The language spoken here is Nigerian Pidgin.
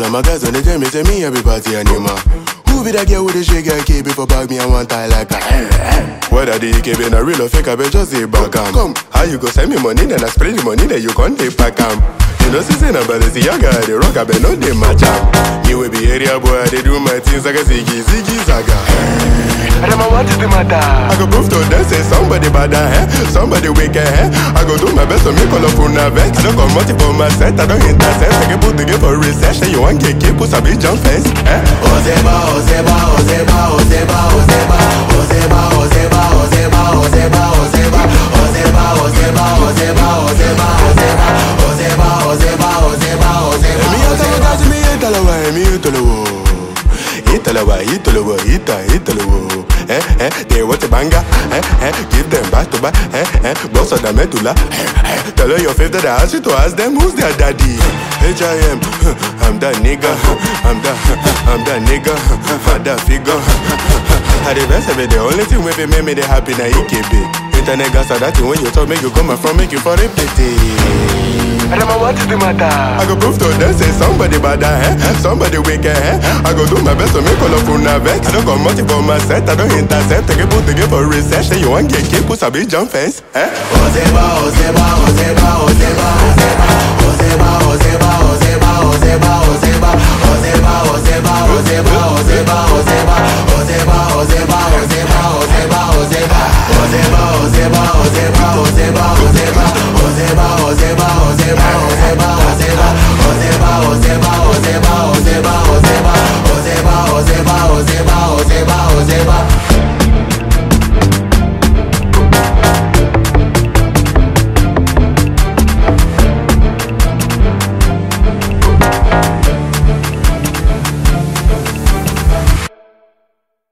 And my guys when they tell me, say me every party animal. Who be that girl with the shake and keep it for bag me and one tie like a Whether the EKB na real or fake, I bet just say back am. Come, how you go send me money, then I spray the money, then you can't take back am. You know, see, but it's the young guy, the rock, I bet no they match am. Me will be area boy, they do my things like a ziggy, ziggy, zaga. Adama, what is the matter? I go prove to them, say somebody bad, eh? Somebody wicked, eh? I go do my best to make all of una vex. I don't come multi for my set, I don't intercept. I can put the game for research, say you want get keep, put a big jump fence, eh? Ozeba, Ozeba, Ozeba, Ozeba, Ozeba, Ozeba, Ozeba, Ozeba, Ozeba, Ozeba, Ozeba, Ozeba, Ozeba, Ozeba, Ozeba, Ozeba, Ozeba, Ozeba, Ozeba. Emi atama mi italawa, emi italawa. Italawa, Italawa, Ita, Italawa. Eh, eh, they want a banger. Eh, eh, give them back to back. Eh, eh, boss of the medulla. Eh, eh, tell her your favorite that I ask you to ask them who's their daddy. H.I.M. I'm that nigga. I'm that, I'm that nigga. I'm that figure. I the best of it, the only thing wey fit make me dey happy na EKB. Internet gas are that thing when you talk, make you come from, make you for it pity. Adama, what is the matter? I go prove to them say somebody bad eh? Somebody wicked eh? I go do my best to make all of una vex. I don't come multi for my set, I don't intercept. Take a put the game for research. Say you want get keep, put a big jump fence. Eh? Ozeba, Ozeba, Ozeba, Ozeba, Ozeba, Ozeba, Ozeba, Ozeba, Ozeba, Ozeba,